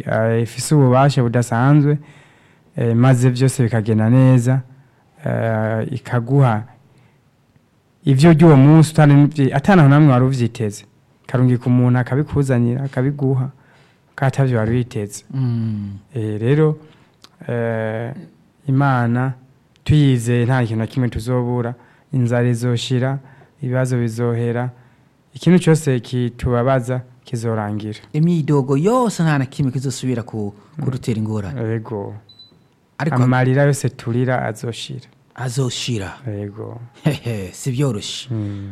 eh, ifise ububasha budasanzwe eh, maze byose bikagenda neza eh, ikaguha ivyo ry'uwo munsi utari- atanaho namwe wari uvyiteze karungika umuntu akabikuzanira akabiguha katavyo wari witeze Mm. Eh, rero eh, imana tuyizeye nta kintu na kimwe tuzobura inzara izoshira ibibazo bizohera ikintu cyose kitubabaza kizorangira imyidogo yose nta na kimwe kizosubira ku kudutera ingorane yego ariko amarira yose turira azoshira azoshira yego hehe si byoroshye Mm.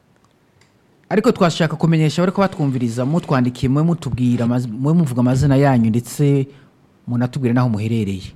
ariko twashaka kumenyesha bariko batwumviriza mutwandikiye mwe mutubwira amaz- mwe muvuga amazina yanyu ndetse munatubwire n'aho muherereye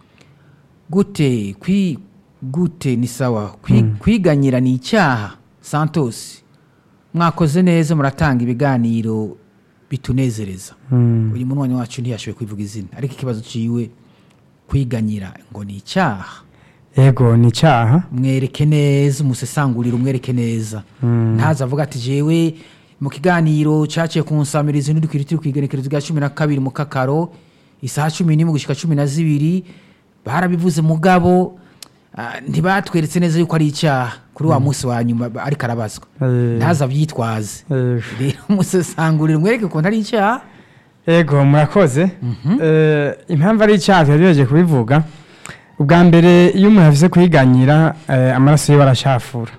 gute kwi gute ni sawa kwi, kwiganyira ni icyaha santos mwakoze neza muratanga ibiganiro bitunezereza Mm. uyu munwanyi wacu ntiyashoboye kwivuga izina ariko ikibazo ciwe kwiganyira ngo ni icyaha yego ni icyaha mwereke neza umusesangurire umwereke neza Mm. ntaza avuga ati jewe mu kiganiro cyaciye ku nsamirizi n'udukiri turi ku igenekerezo rya cumi na kabiri mu kakaro isaha cumi n'imwe gushyika cumi na zibiri barabivuze mugabo ah, ntibatweretse neza yuko ari icyaha kuri wa munsi wa nyuma ba- ariko arabazwa Eh, ntaza abyitwaze eh, rero umusesangurire umwereke ukuntu ari icyaha yego murakoze Eh, impamvu ari icyaha twari kubivuga ubwa mbere iyo umuntu avuze kwiganyira eh, amaraso yiwe arashafura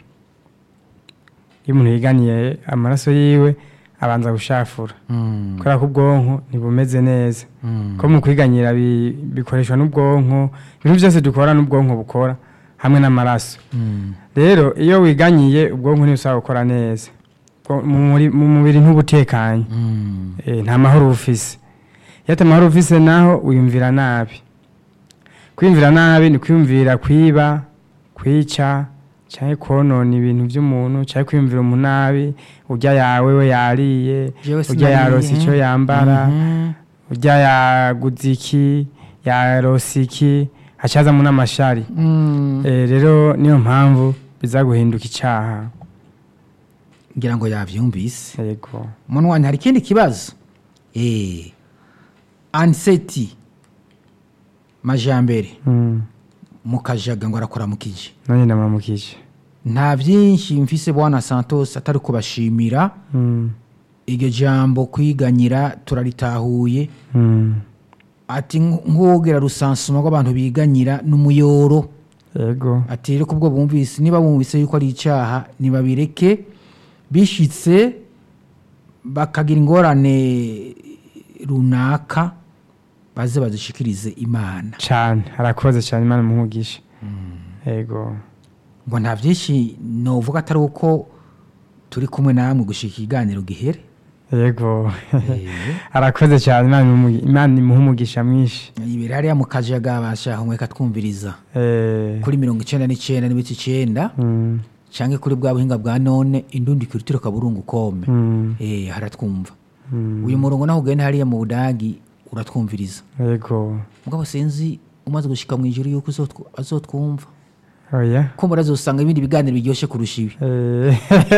iyo umuntu yiganiye amaraso yiwe abanza gushafura kubera ko ubwonko ntibumeze neza ko mu kwiganyira bi- bikoreshwa n'ubwonko ibintu byose dukora n'ubwonko bukora hamwe n'amaraso rero iyo wiganyiye ubwonko ntibusaba gukora neza Ubwo- mu muri- mu mubiri ntubutekanye Eh, nta mahoro ufise iyo ata mahoro ufise naho wiyumvira nabi kwiyumvira nabi ni kwiyumvira kwiba kwica cyangwa konona ibintu by'umuntu cyangwa kwiyumvira umuntu nabi urya yawe we yariye Jewe urya sinariye. yarose icyo yambara Mhm. urya yaguze iki yarose iki hacazamo n'amashari Mm. Eh, rero niyo mpamvu biza guhinduka icyaha ngira ngo yabyumvise yego munwanyi hari ikindi kibazo eh anseti majambere Mm. mu kajaga ngo arakora mu kiji nanjye ndamamukije nta byinshi mfise bwana santos atari kubashimira Mm. iryo jambo kwiganyira turaritahuye Mm. ati "Nk- nk'uwogera rusansuma rw'abantu biganyira n'umuyoro yego ati rero kubwo bumvise niba bumvise yuko ari icyaha ntibabireke bishitse bakagira ingorane runaka baze bazishikirize imana cyane harakoze cyane imana umugisha yego ngo nta byinshi novuga atari uko turi kumwe namwe gushika ikiganiro gihere yego Eh, harakoze cyane imana imumu- imana imuha umugisha mwinshi ibiri hariya mu kajaga bashaka mweka twumviriza Eh, kuri mirongo icenda n'icenda n'ibice icenda mm, canke kuri bwa buhinga bwa none indundi kirutiro kaburungu kome mm, eh haratwumva mm, uyu murongo naho ugenda hariya mu budagi uratwumviriza yego mugabo sinzi umaze gushika mu ijuru yuko uzotw- azotwumva oya ko murazosanga ibindi biganiro biryoshye kurusha ibi Eh,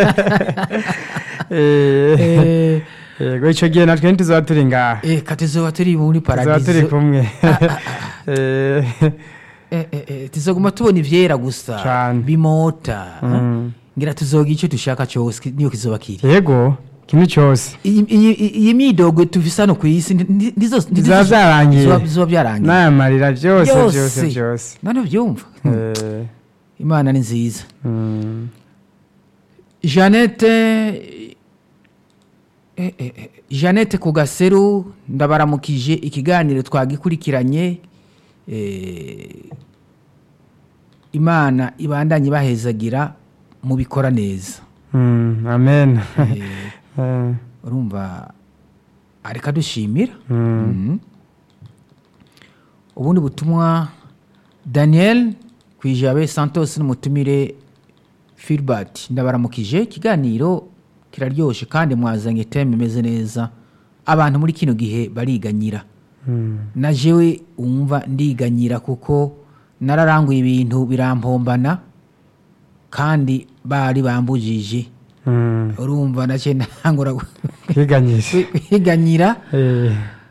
eh, yego icyo gihe natwe ntituzaba turi ngaha eh katezoba turi muri tuzaba turi paradizo kumwe Eh, Eh, eh, eh, tuzoguma tubona ivyera gusa Cane. bimota Mm. ngira tuzoga icyo dushaka cyose ki- niyo kizoba kiri yego ikintu cyose iyi iyi- iyi midogo tuvise hano ku isi ndi- ndi- ndizo- ndizo- bizaba byarangiye zizoba- zizoba byarangiye n'aya marira byose byose Byose. byose none byumva Eh, imana ni nziza mm, jeannette eh, eh, eh, jeannette ku gaseru ndabaramukije ikiganiro twagikurikiranye eh, imana ibandanye ibahezagira mubikora neza mm, amen Eh, Eh, urumva areka dushimira mm, Mhm. ubundi butumwa daniel kwijabe santos n'umutumire filbert ndabaramukije ikiganiro kiraryoshe kandi mwazanye teme imeze neza abantu muri kino gihe bariganyira mm, na jewe wumva ndiganyira kuko nararanguye ibintu birampombana kandi bari bambujije mm. urumva nacyo ntangura kwiganyisha kwiganyira Eh,